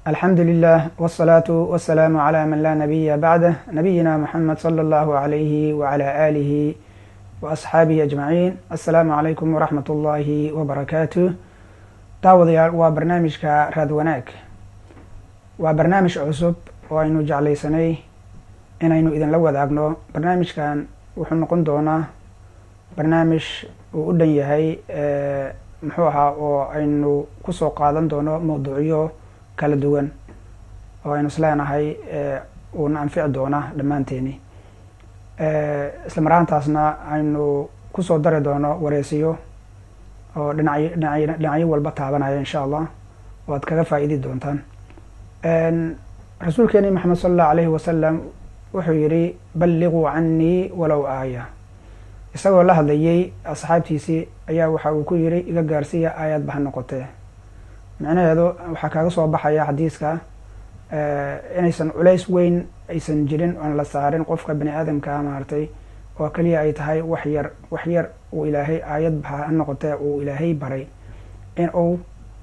alxamdu lilah wالsalaatu wasalaamu cla man laa nabiya bacdah nabiyina muxamed salى اllahu alayhi wcla alihi waasxaabihi ajmaciin assalaamu calaykum waraxmat ullahi wbarakaatu daawadayaal waa barnaamijka raad wanaag waa barnaamij cusub oo aynu jeclaysanay inaynu idinla wadaagno barnaamijkan wuxuu noqon doonaa barnaamij uu u dhan yahay muxuu ahaa oo aynu kusoo qaadan doono mawduucyo kala duwan oo aynu isleenahay uuna anfici doona dhammaanteeni isla maraantaasna aynu kusoo dari doono wareysiyo oo dhinacyo dhinacyo dhinacyo walba taabanaya insha allah oo aad kaga faa-iidi doontaan rasuulkeeni maxamed sala allahu alayhi wasalam wuxuu yihi balliquu canii walow aaya isagoo la hadlayay asxaabtiisii ayaa waxa uu ku yiri iga gaarsiiya aayadba ha noqotee micnaheedu waxaa kaaga soo baxaya xadiiska inaysan culays weyn aysan jirin oon la saarin qofka bani aadamka maaragtay oo keliya ay tahay wax yar wax yar uu ilaahay aayadba ha noqotee uu ilaahay baray in uu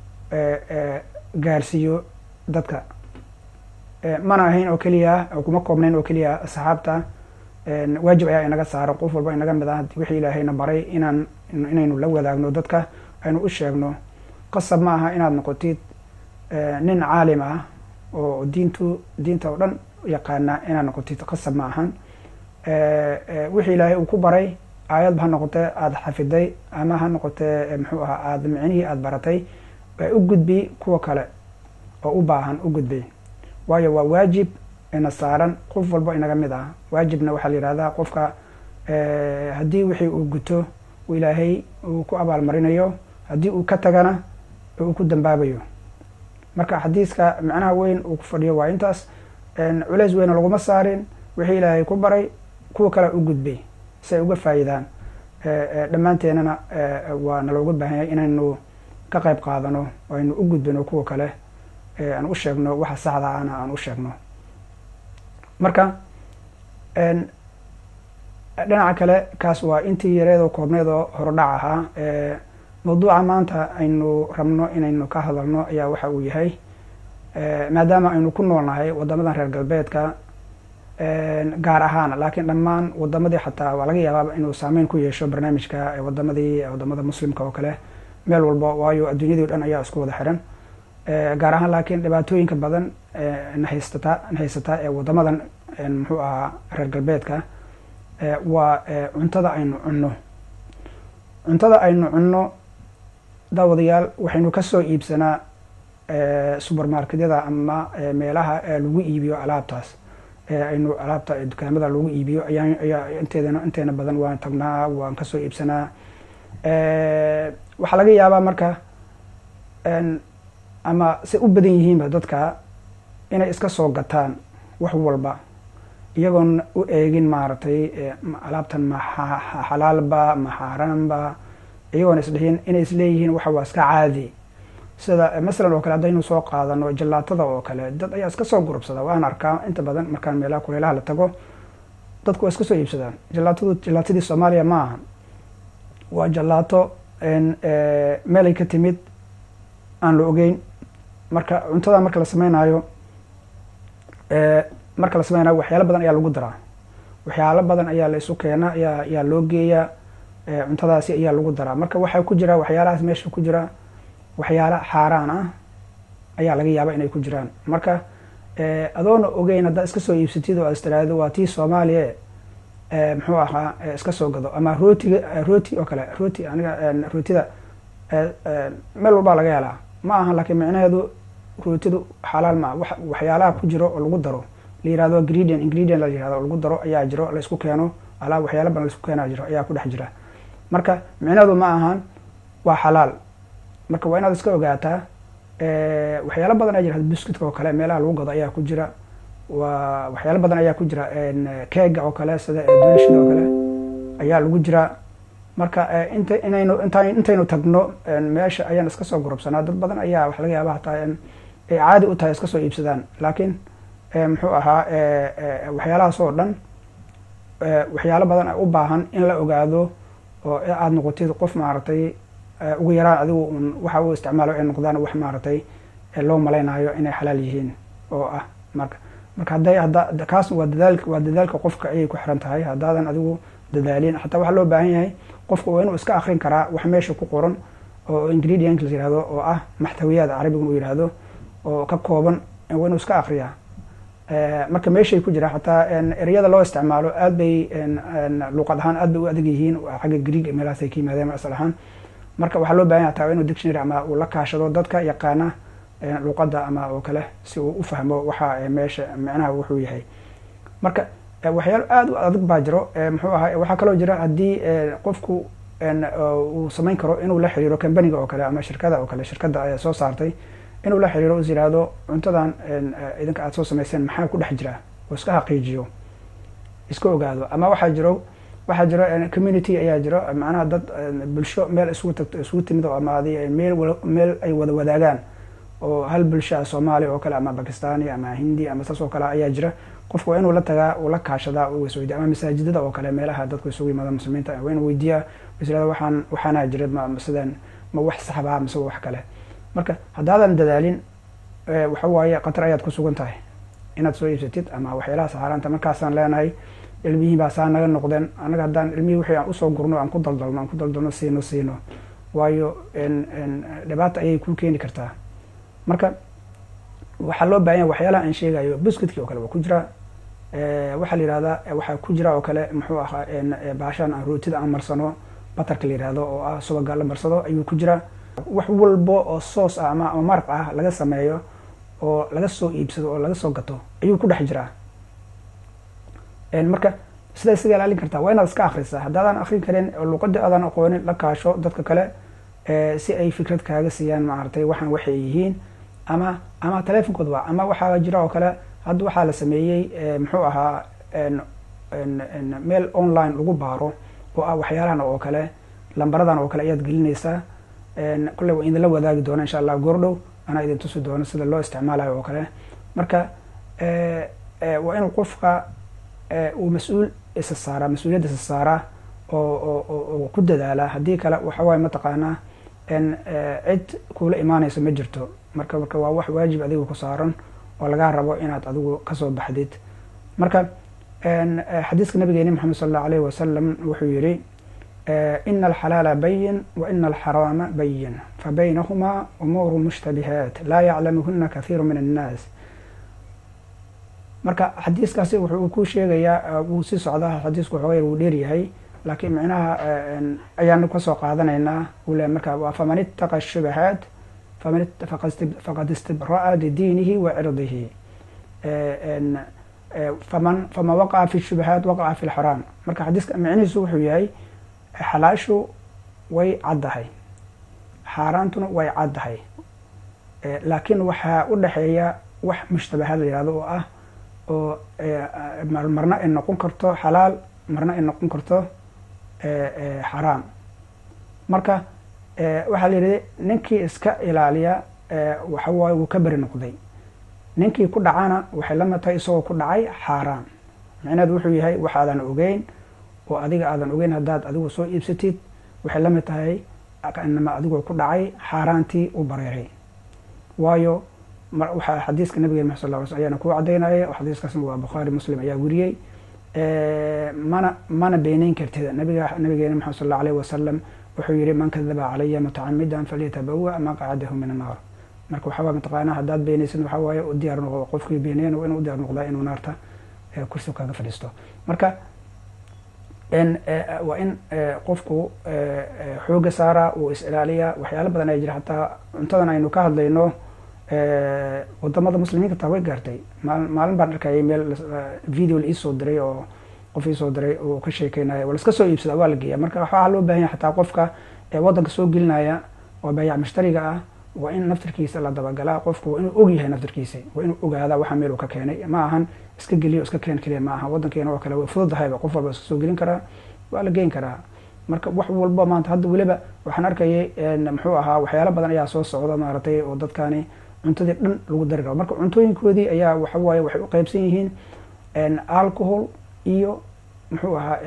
gaarsiiyo dadka mana ahayn oo keliya kuma koobnayn oo keliya asxaabta waajib ayaa inaga saaro qof walba inaga mid ah wixii ilaahayna baray inaan inaynu la wadaagno dadka aynu u sheegno qasab ma aha inaad noqotid nin caalim ah oo diintu diinta oo dhan yaqaana inaad noqotid qasab ma ahan wixii ilaahay uu ku baray aayadba ha noqotee aada xafiday ama ha noqotee muxuu ahaa aada micnihii aada baratay u gudbi kuwa kale oo u baahan u gudbi waayo waa waajib ina saaran qof walba inaga mid ah waajibna waxaa la yihahdaa qofka haddii wixii uu guto uu ilaahay uu ku abaalmarinayo haddii uu ka tagana uu ku dambaabayo marka xadiiska macnaha weyn uu ku fadhiyo waa intaas culays weyna laguma saarin wixii ilaahay ku baray kuwa kale u gudbay si ay uga faa'iidaan dhammaanteenana waa nalooga baahanyay inaynu ka qayb qaadano oo aynu u gudbino kuwa kale aan u sheegno waxa saxda ana aan u sheegno marka dhinaca kale kaas waa intii yareedoo koobneedoo horudhac ahaa mawduuca maanta aynu rabno inaynu ka hadalno ayaa waxa uu yahay maadaama aynu ku noolnahay wadamadan reer galbeedka gaar ahaan laakiin dhammaan wadamadii xataa waa laga yaabaa inuu saameyn ku yeesho barnaamijka wadamadii wadamada muslimka oo kale meel walba waayo adduunyadii o dhan ayaa isku wada xiran gaar ahaan laakiin dhibaatooyinka badan nahaysata nahaysataa ee wadamadan muxuu ahaa reer galbeedka waa cuntada aynu cunno cuntada aynu cunno daawadayaal waxaynu kasoo iibsanaa supermarketyada ama meelaha lagu iibiyo alaabtaas aynu alaabta dukaamada lagu iibiyo ayaa ayaa inteedana inteena badan waan tagnaa waan kasoo iibsanaa waxaa laga yaabaa marka ama say u badan yihiinba dadka inay iska soo gataan wax walba iyagoon u eegin maaragtay alaabtan ma xalaalba ma xaaraanba iyagoona isdhihin inay isleeyihiin waxa waa iska caadi sida masalan oo kale haddaynu soo qaadano jalaatada oo kale dad ayaa iska soo gurubsada waan arkaa inta badan markaan meelaha kuleelaha la tago dadku waa iska soo iibsadaan jalaatadu jalaatadii soomaaliya ma aha waa jalaato meelay ka timid aan la ogeyn marka cuntada marka la sameynaayo marka la sameynayo waxyaalo badan ayaa lagu daraa waxyaalo badan ayaa la isu keenaa ayaa ayaa loo geeyaa cuntadaasi ayaa lagu daraa marka waxaa ku jira waxyaalahaas meesha ku jira waxyaala xaaraan ah ayaa laga yaaba inay ku jiraan marka adoona ogeyn haddaa iska soo iibsatid oo aad istiraahdo waa tii soomaaliya muxuu ahaa iska soo gado ama rootiga rooti oo kale rooti aniga rootida meel walbaa laga helaa ma aha laakiin micnaheedu rootidu xalaal maa waxyaalaha ku jiro oo lagu daro la yirahdo ingredient ingredient la yirahdo oo lagu daro ayaa jiro la isku keeno alaab waxyaala badan la isku keenaa jiro ayaa ku dhex jira marka micnaheedu ma ahan waa xalaal marka waa inaad iska ogaataa waxyaalo badan ayaa jira biscuitka oo kale meelaha lagu gado ayaa ku jira waa waxyaalo badan ayaa ku jira keega oo kale sida dolishida oo kale ayaa lagu jira marka inta inaynu inta intaynu tagno meesha ayaan iska soo gurubsanaa dad badan ayaa waxa laga yaaba hataa ay caadi u tahay iska soo iibsadaan laakiin muxuu ahaa waxyaalahaas oo dhan waxyaalo badan u baahan in la ogaado oo aada noqotid qof maaragtay ugu yaraan adigu un waxa uu isticmaalo ay noqdaan wax maaragtay loo malaynayo inay xalaal yihiin oo ah marka marka hadday hadda kaas waa dadaal waa dadaalka qofka ayay ku xiran tahay haddaadan adigu dadaalin xataa waxaa loo baahan yahay qofka waa inuu iska akrin karaa wax meesha ku qoran oo ingredient la yihahdo oo ah maxtawiyaad carabigan uu yihahdo oo ka kooban waa inuu iska akriyaa marka meeshay ku jira xataa ereyada loo isticmaalo aad bay luuqad ahaan aad bay u adag yihiin xagga greeg meelahaasay ka yimaadeen asal ahaan marka waxaa loo bahan yahay hataa inuu dictionary ama uu la kaashado dadka yaqaana luuqadda ama oo kale si uu u fahmo waxa meesha micnaha wuxuu yahay marka waxyaalo aada u adag baa jiro muxuu ahaa waxaa kaloo jira haddii qofku uu samayn karo inuu la xiriiro combaniga oo kale ama shirkada oo kale shirkadda soo saartay inuu la xiriiro is yihahdo cuntadan idinka aad soo samayseen maxaa ku dhex jira oo iska xaqiijiyo iska ogaado ama waxaa jiro waxaa jiro community ayaa jiro macnaha dad bulsho meel isugu tagto isugu timid oo ama adi meel meel ay wada wadaagaan oo hal bulsha soomaaliya oo kale ama bakistani ama hindi ama saas oo kale ayaa jira qofku waa inuu la tagaa uu la kaashadaa uu isweydiya ama masaajidada oo kale meelaha dadku isugu yimaada muslimiinta waa inuu weydiiyaa is yihahdo waxaan waxaanaa jira ma sideen ma wax saxbaa mise wax kale marka haddaadan dadaalin waxa waaye khatar ayaad ku sugan tahay inaad soo iibsatid ama waxyaalaha saxaaraanta markaasaan leenahay ilmihii baa saa naga noqdeen annaga haddaan ilmihii wixii aan usoo gurno aan ku daldalno aan ku daldalno siino siino waayo dhibaata ayay ku keeni kartaa marka waxaa loo bahan yahay waxyaalaha aan sheegayo buskudkii oo kale waa ku jira waxaa la yihahdaa waxaa ku jira oo kale muxuu ahaa baashaan aan rootida aan marsano batarka la yihahdo oo ah subaga la marsado ayuu ku jira wax walbo oo soos ah ama maraq ah laga sameeyo oo laga soo iibsado oo laga soo gato ayuu ku dhex jiraa marka sidaa isaga ilaalin kartaa waa inaad iska akrisaa haddaadan akrin karin luuqadii aadan aqoonin la kaasho dadka kale si ay fikrad kaaga siiyaan maaragtay waxaan waxay yihiin ama ama telefonkood waa ama waxaa jira oo kale hadda waxaa la sameeyey muxuu ahaa meel online lagu baaro oo ah waxyaalahan oo kale lambaradan oo kale ayaad gelinaysaa kolley waa idinla wadaagi doona insha allah goordhow anaa idin tusi doono sida loo isticmaalayo oo kale marka waa inuu qofka uu mas-uul isa saaraa mas-uuliyadda isa saaraa oo oo ku dadaala haddii kale waxa waaye mataqaanaa cid kuula imaanayso ma jirto marka marka waa wax waajib adiga ku saaran oo lagaa rabo inaad adigu kasoo baxdid marka xadiiska nabigeeni maxamed sal allahu alayh wasalam wuxuu yihi ina alxalaala bayin wa ina alxaraama bayin fabaynahumaa umuuru mushtabihaat laa yaclamuhuna kathiiru min annaas marka xadiiskaasi wuxuu ku sheegayaa wuu sii socdaa xadiisku waxooga wuu dheeryahay laakiin micnaha ayaanu kasoo qaadanaynaa ule marka faman ittaqa shubahaat faqad istibra'a lidiinihi wa cirdihi faman faman waqaca fi shubahaat waqaca fi lxaraam marka xadiiska micnihiisu wuxuu yahay xalaashu way caddahay xaaraantuna way caddahay laakiin waxaa u dhexeeya wax mushtabahaad la yihahdo oo ah oo marna ay noqon karto xalaal marna ay noqon karto xaraam marka waxaa la yidhi ninkii iska ilaaliya waxa waaye wuu ka beri noqday ninkii ku dhacana waxay lamid tahay isagoo ku dhacay xaaraam micneheedu wuxuu yahay waxaadan ogeyn oo adiga aadan ogeyn haddaad adigu soo iibsatid waxay lamid tahay inama adigoo ku dhacay xaaraantii u bareeray waayo waxaa xadiiska nabigeen maxad sal lla ly sl ayaana kuu cadaynaya xadiiskaasna waa bukhaari muslim ayaa weriyey mana mana beeneyn kartid nabiga nabigeena maxamed sal allau alayh wasalam wuxuu yihi man kadaba calaya mutacamidan falyatabawa maqcadahu min annaar marka waxaa waay mataqaana haddaad beenaysid waxaa waaye u diyaar noqdo qofkii beeneyn waa inuu u diyaar noqdaa inuu naarta kursi kaga fadhiisto marka waa in qofku xooga saaraa uu is ilaaliyaa waxyaalo badan ay jira hataa cuntadan aynu ka hadlayno wadamada muslimiinta taa way gaartay maalin baan arkayay meel video la iisoo diray oo qof iisoo diray oo ka sheekeynaya waa laska soo iibsada waa la geeya marka waxaa loo bahan yahay xataa qofka waddanka soo gelinaya oo bayac mushtariga ah waa in naftirkiisa la dabagalaa qofku waa inuu og yahay naftirkiisa waa inuu ogaada waxa meel uu ka keenay ma ahan iska geliyo iska keen keliya ma aha waddankeena oo kale way fududahayba qof walba iska soo gelin karaa waa la geyn karaa marka wax walba maanta hadda weliba waxaan arkayay muxuu ahaa waxyaalo badan ayaa soo socda maaragtay oo dadkani cuntadii dhan lagu dari rabo marka cuntooyinkoodii ayaa waxa waaye waxay u qeybsan yihiin alcohol iyo muxuu ahaa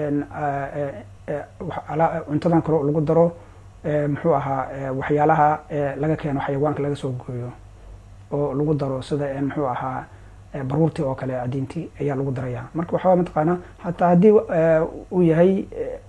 cuntadan kale lagu daro muxuu ahaa waxyaalaha laga keeno xayawaanka laga soo gooyo oo lagu daro sida muxuu ahaa baruurtii oo kale cadiintii ayaa lagu daraya marka waxaa mataqaanaa hataa haddii uu yahay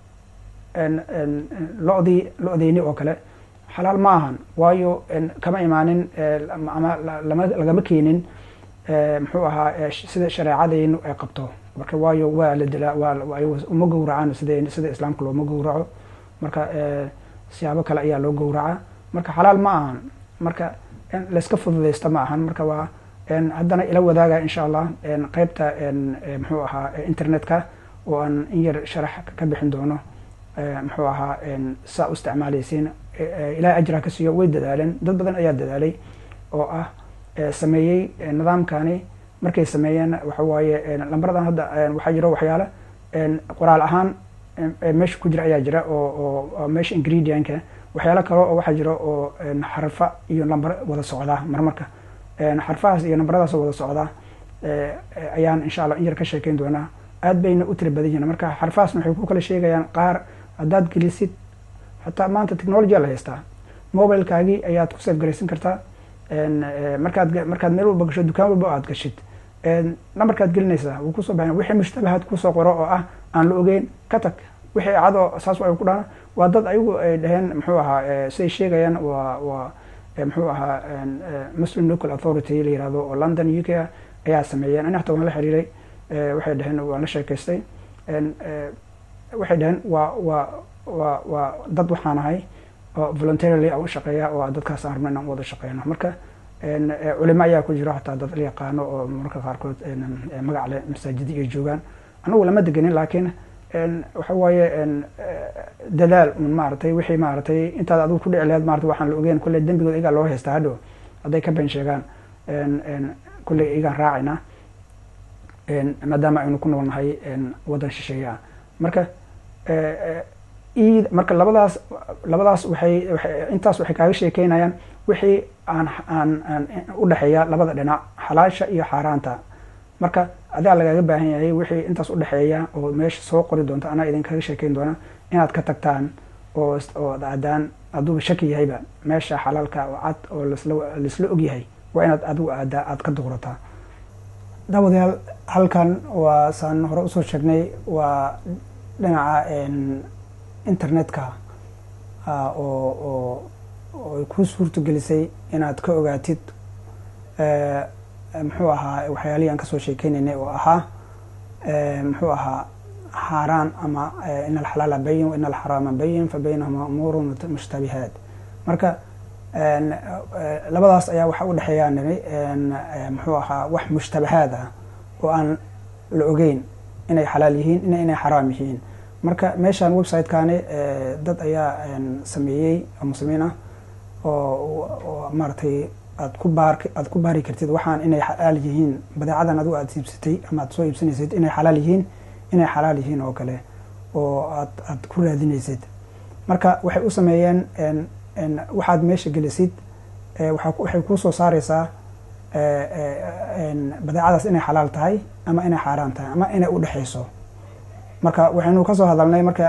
lodii lo-deyni oo kale xalaal ma ahan waayo kama imaanin ama lama lagama keenin muxuu ahaa sida shareecadeynu ay qabto marka waayo waa la dilaa waa uma gowracaan sida sida islaamka looma gowraco marka siyaabo kale ayaa loo gowracaa marka xalaal ma ahan marka layska fududeysta ma ahan marka waa haddana ila wadaaga insha allah qeybta muxuu ahaa internetka oo aan in yar sharax ka bixin doono muxuu ahaa saa u isticmaaleysiin ilahay ajraa ka siiyo way dadaaleen dad badan ayaa dadaalay oo ah sameeyey nidaamkani markay sameeyeen waxa waaye lambaradan hadda waxaa jiro waxyaala qoraal ahaan meesha ku jira ayaa jira oo oo meesha ingredientka waxyaalo kale oo waxaa jira oo xarfa iyo lambar wada socdaa marmarka xarfahaas iyo nambaradaas wada socdaa ayaan insha allah in yar ka sheekeyn doonaa aad bayna u tira badan yihiin marka xarfahaasna waxay ku kala sheegayaan qaar haddaad gelisid xataa maanta technology la haystaa mobilekaagii ayaad ku safgaraysan kartaa markaad markaad meel walba gasho dukaan walba aad gashid nambarkaad gelinaysaa wuu kusoo baxaya wixii mushtabahaad kusoo qoro oo ah aan la ogeyn ka tag wixii cadoo saas ay ku dhaana waa dad ayagu ay dhaheen muxuu ahaa siday sheegayaan waa waa muxuu ahaa muslim local authority la yirahdo oo london u k ayaa sameeyeen ani xataa waan la xiriiray waxay dhaheen waan la sheekaystay waxay dhaheen waa waa waa waa dad waxaan ahay oo voluntarily aan u shaqeeya oo dadkaas aan rabno inaan wada shaqeyno marka culimo ayaa ku jiro xataa dad la yaqaano oo mararka qaarkood magac leh masaajidi ay joogaan anagu lama degenin laakiin waxa waaye dadaal un maaragtay wixii maaragtay intaad adigu ku dhici laheed maarata waxaan la ogeyn kulley dembigood igaa loo haystaa hadhow hadday ka been sheegaan kulley igaan raacayna maadaama aynu ku nool nahay waddan shisheeya marka id marka labadaas labadaas waxay intaas waxay kaaga sheekeynayaan wixii aan aan aan udhexeeya labada dhinac xalaasha iyo xaaraanta marka adaa lagaaga baahan yahay wixii intaas udhexeeya oo meesha soo qori doonta anaa idinkaga sheekeyn doona inaad ka tagtaan oo oo adaan aduuba shaki yahayba meesha xalaalka oo cad oo lasla laisla ogyahay waa inaad adigu aadaa aada ka duqrataa daawadayaal halkan waa saan hore usoo sheegnay waa dhinaca internetka oo oo oo ay kuu suurto gelisay inaad ka ogaatid muxuu ahaa waxyaalihii aan kasoo sheekeynaynay oo ahaa muxuu ahaa xaaraan ama in alxalaala bayin wa in alxaraama bayin fa baynahuma umuurun mushtabihaat marka labadaas ayaa waxa u dhexeeyaa nimi muxuu ahaa wax mushtabahaad ah oo aan la ogeyn inay xalaal yihiin ina inay xaraam yihiin marka meeshaan websitekaani dad ayaa sameeyey oo muslimiin ah oo maaragtay aad ku baar aad ku baari kartid waxaan inay xalaal yihiin badeecadan adigu aad iibsatay ama aad soo iibsanaysid inay xalaal yihiin inay xalaal yihiin oo kale oo aad aad ku raadinaysid marka waxay u sameeyeen waxaad meesha gelisid waxay kuu soo saareysaa badeecadaas inay xalaal tahay ama inay xaaraan tahay ama inay udhexeyso marka waxaynu kasoo hadalnay marka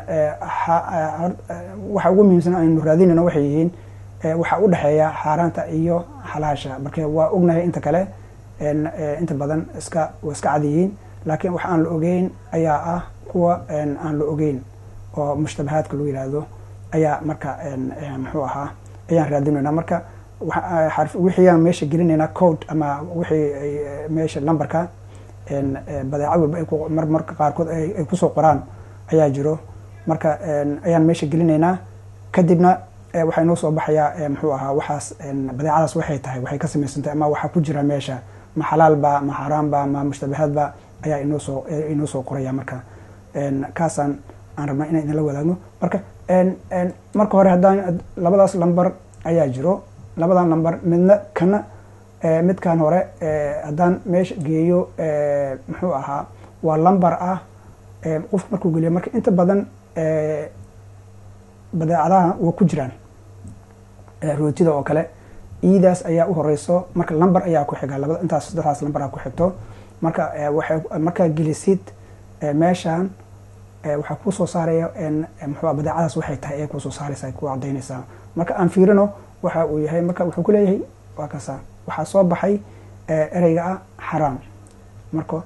waxa ugu muhiimsan aynu raadinayno waxay yihiin waxaa udhexeeya xaaraanta iyo xalaasha marka waa ognahay inta kale inta badan iska waa iska cad yihiin laakiin wax aan la ogeyn ayaa ah kuwa aan la ogeyn oo mushtabahaadka lagu yihahdo ayaa marka muxuu ahaa ayaan raadinaynaa marka wixiiaan meesha gelinaynaa code ama wixii meesha numberka badeecad walba ay marmarka qaarkood ay kusoo qoraan ayaa jiro marka ayaan meesha gelinaynaa kadibna waxaa inoo soo baxayaa muxuu ahaa waxaas badeecadaas waxay tahay waxay ka samaysantay ama waxaa ku jira meesha ma xalaalba ma xaaraanba ma mushtabahaadba ayaa inoo soo inoo soo qoraya marka kaasaan aan rabnaa inaan idinla wadaagno marka marka hore haddaan labadaas lamber ayaa jiro labadan lamber midna kana midkan hore haddaan meesha geeyo muxuu ahaa waa lamber ah qofku markuu geliyo marka inta badan badeecadaha waa ku jiraan rootida oo kale iidaas ayaa u horeyso marka lamber ayaa ku xiga labada intaas saddexdaas lamberaa ku xigto marka waxay markaa gelisid meeshan waxaa kuusoo saaraya muxuu badeecadaas waxay tahay ee kuusoo saaraysa ku cadaynaysaa marka aan fiirino waxa uu yahay marka wuxuu ku leeyahay waa kasa waxaa soo baxay ereyga ah xaraam marka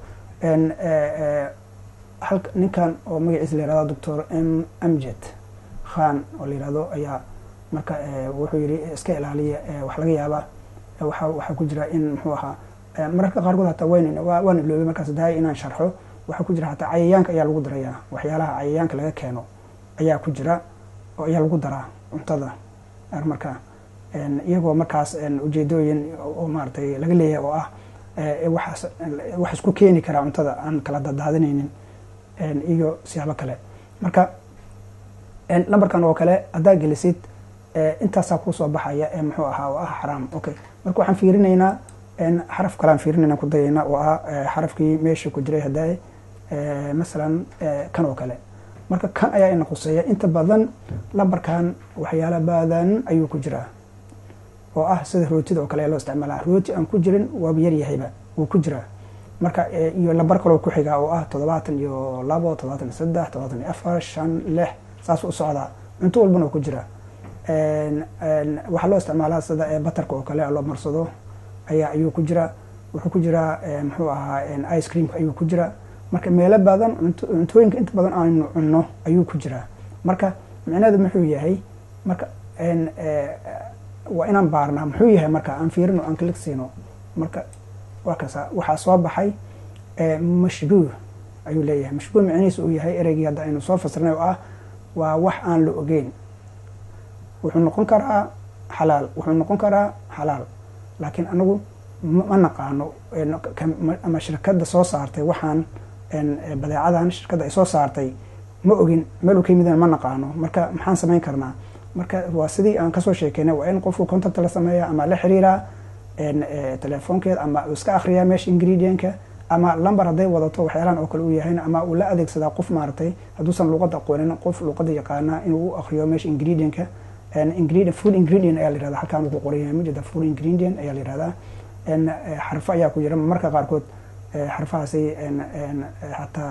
halka ninkan oo magaciisa la yihahdo doctor m amjed khan oo la yihahdo ayaa marka wuxuu yihi iska ilaaliya wax laga yaaba waa waxaa ku jira in muxuu ahaa mararka qaarkood hataa wan waan iloobay markaas dahay inaan sharxo waxaa ku jira hataa cayayaanka ayaa lagu darayaa waxyaalaha cayayaanka laga keeno ayaa ku jira oo ayaa lagu daraa cuntada marka iyagoo markaas ujeedooyin oo maaratay laga leeyahay oo ah waxaas wax isku keeni karaa cuntada aan kala dadaadinaynin iyo siyaabo kale marka lambarkan oo kale haddaa gelisid intaasaa kusoo baxaya ee muxuu ahaa oo ah xaraam okay marka waxaan fiirinaynaa xaraf kalean fiirinayna ku dayaynaa oo ah xarafkii meesha ku jiray haddaa masalan kan oo kale marka kan ayaa ina khuseeya inta badan lambarkan waxyaala badan ayuu ku jiraa oo ah sida rootida oo kale ee loo isticmaala rooti aan ku jirin waaba yaryahayba wuu ku jiraa marka iyo lambar kaloo ku xigaa oo ah toddobaatan iyo labo toddobaatan iyo saddex toddobaatan iyo afar shan lix saas u socdaa cunto walbana oo ku jira waxaa loo isticmaalaa sida batarka oo kale loo marsado ayaa ayuu ku jira wuxuu ku jiraa muxuu ahaa ice creamka ayuu ku jira marka meelo badan cuntooyinka inta badan aanu cunno ayuu ku jiraa marka micneedu muxuu yahay marka waa inaan baarnaa muxuu yahay marka aan fiirino aan kalik siino marka waa kasa waxaa soo baxay mashbuuh ayuu leeyahay mashbuuh micnihiisa uu yahay ereygii hadda aynu soo fasirnay oo ah waa wax aan la ogeyn wuxuu noqon karaa xalaal wuxuu noqon karaa xalaal laakiin anagu ma naqaano ama shirkadda soo saartay waxaan badeecadan shirkadda ay soo saartay ma ogin meel u ka yimidna ma naqaano marka maxaan samayn karnaa marka waa sidii aan kasoo sheekeynay waa in qofku contact la sameeya ama la xiriiraa telefoonkeeda ama uu iska akriyaa meesha ingredientka ama lamber hadday wadato waxyaalahan oo kale uu yahayn ama uu la adeegsadaa qof maaragtay hadduusan luqada aqoonin qof luqada yaqaana inuu u akriyo meesha ingredientka ingredient food ingredient ayaa la yirahda halkaan uu ku qoran yahay majida food ingredient ayaa la yirahdaa xarfo ayaa ku jira marka qaarkood xarfahaasi hataa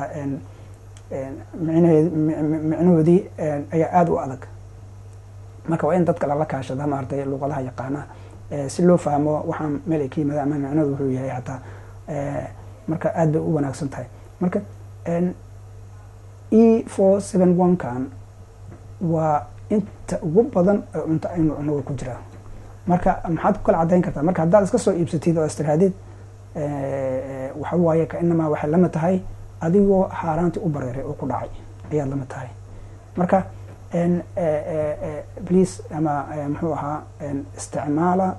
micnahoodii ayaa aada u adag marka waa in dadka lala kaashada maaragtay luqadaha yaqaana si loo fahmo waxaan meel ay ka yimaada ama micnadu wuxuu yahay hataa marka aad bay u wanaagsan tahay marka e four seven one kan waa inta ugu badan ee cunto aynu cunoga ku jiraa marka maxaad ku kala caddayn kartaa marka haddaad iska soo iibsatid oo istiraadid waxa waaye ka inamaa waxay lama tahay adigoo xaaraantii u bareeray oo ku dhacay ayaad lama tahay marka please ama muxuu ahaa isticmaala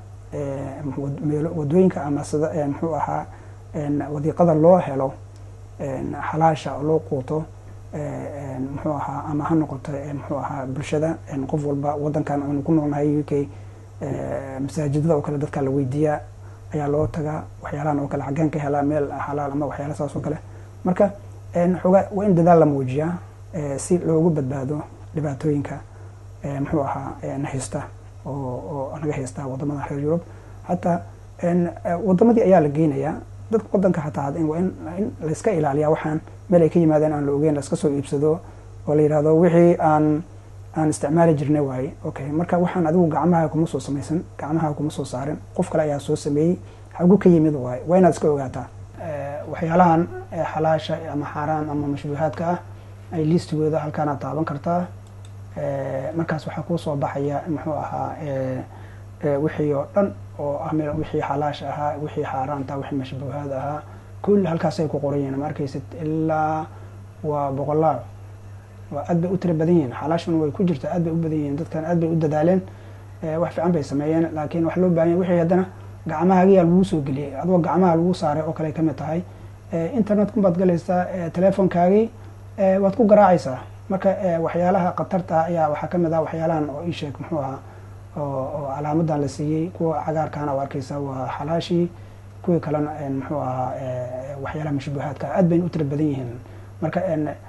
wadooyinka ama sida muxuu ahaa wadiiqada loo helo xalaasha oo loo quuto muxuu ahaa ama ha noqoto muxuu ahaa bulshada qof walba wadankan aynu ku noolnahay u k masaajidada oo kale dadka la weydiiyaa ayaa loo tagaa waxyaalahan oo kale xaggeen ka helaa meel xalaal ama waxyaala saas oo kale marka xoogaa waa in dadaal la muujiyaa si loogu badbaado dhibaatooyinka muxuu ahaa nahaysta oo naga haystaa wadamada reer yurub hataa wadamadii ayaa la geynayaa dadka wadanka hataa waa in layska ilaaliyaa waxaan meel ay ka yimaadeen aan la ogeyn laiska soo iibsado oo la yihahdo wixii aan aan isticmaali jirnay waaye okay marka waxaan adigu gacmaha kuma soo samaysan gacmaha kuma soo saarin qof kale ayaa soo sameeyey hagu ka yimid waaye waa inaad iska ogaataa waxyaalahan xalaasha ama xaaraam ama mashbuuhaadka ah ay listigooda halkaanaad taaban kartaa markaas waxaa kuusoo baxaya muxuu ahaa wixii oo dhan oo ah wixii xalaash ahaa wixii xaaraanta wixii mashbuuhaad ahaa kulli halkaasay ku qoran yihin ma arkaysid ilaa waa boqolaal waa aad bay u tira badan yihiin xalaashuna way ku jirta aad bay u badan yihiin dadkan aad bay u dadaaleen wax fiican bay sameeyeen laakiin wax loo bahan yahy wixii haddana gacmahaagiyaa lagu soo geliyey adoo gacmaha lagu saaray oo kale kamid tahay internet-kun baad galaysaa telefonkaagii waad ku garaacaysaa marka waxyaalaha khatarta ayaa waxaa kamid ah waxyaalahan oo isheeg muxuu ahaa oo calaamadan la siiyey kuwa cagaarkaana u arkeysa waa xalaashii kuwii kalena muxuu ahaa waxyaalaha mashbuuhaadka aad bayna u tira badan yihiin marka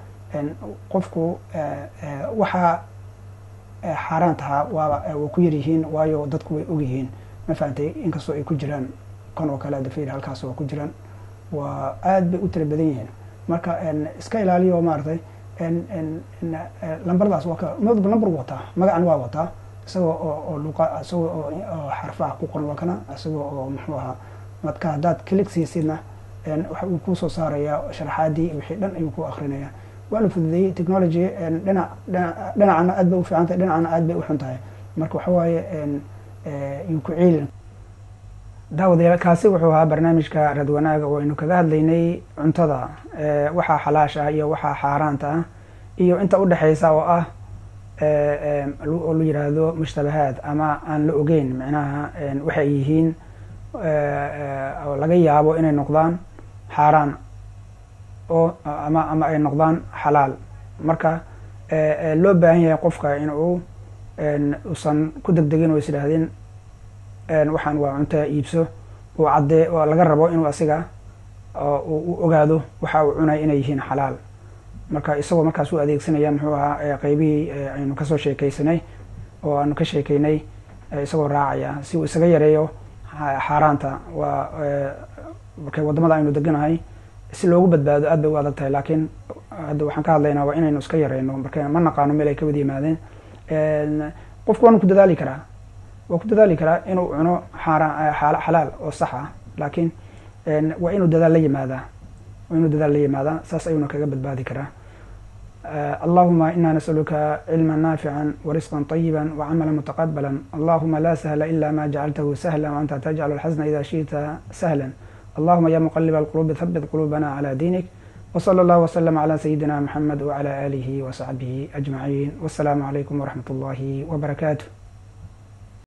qofku waxaa xaaraan tahaa waaba way ku yaryihiin waayo dadku way ogyihiin ma fahamtay inkastoo ay ku jiraan kan oo kale dafir halkaas waa ku jiraan waa aad bay u tira badan yihiin marka iska ilaaliyo maaratay lambardaas waa ka madba lambar wataa magacan waa wataa isagoo oo luqa isagoo oo xarfaha ku qoran waa kana isagoo oo muxuu ahaa madka haddaad click siisidna waxa uu kusoo saarayaa sharaxaadii wixii dhan ayuu ku akrinaya waa la fududeeyey technology dhinac dhinacana aad bay u fiican tahay dhinacana aad bay u xun tahay marka waxa waaye yuu ku ciilin daawadayaal kaasi wuxuu ahaa barnaamijka rad wanaaga oo aynu kaga hadlaynay cuntada waxaa xalaash ah iyo waxaa xaaraanta ah iyo inta udhexeysa oo ah oo la yiraahdo mushtabahaad ama aan la ogeyn micnaha waxay yihiin oo laga yaabo inay noqdaan xaaraan oo ama ama ay noqdaan xalaal marka loo baahan yahay qofka in uu usan ku degdegin oo is idhaahdeen waxaan waa cunta iibso uu caddee oo laga rabo inuu asiga u ogaado waxa uu cunay inay yihiin xalaal marka isagoo markaas u adeegsanaya muxuu ahaa qeybihii aynu kasoo sheekeysanay oo aanu ka sheekeynay isagoo raacaya si uu isaga yareeyo xaaraanta waa markay wadamada aynu deganahay si loogu badbaado aad bay u adag tahay laakiin hadda waxaan ka hadlaynaa waa inaynu iska yareyno marka ma naqaano meel ay ka wada yimaadeen qofku waanu ku dadaali karaa waa ku dadaali karaa inuu cuno xaaraan xalaal oo sax ah laakiin waa inuu dadaal la yimaadaa waa inuu dadaal la yimaadaa saas ayuuna kaga badbaadi karaa allahuma ina nasaluka cilma naafica warisqa طayiba wcamala mutaqabala allahuma la sahla ila ma jacaltahu sahla waanta tajcal alxasna ida shiئta sahla allahuma ya muqalib alqulubi habit qulubana cla diinik wslى اllah wslm clى sayidina mxamed wclى alihi wsaxbihi ajmaciin wasalaamu calaykum wraxmat اllahi wbarakaatu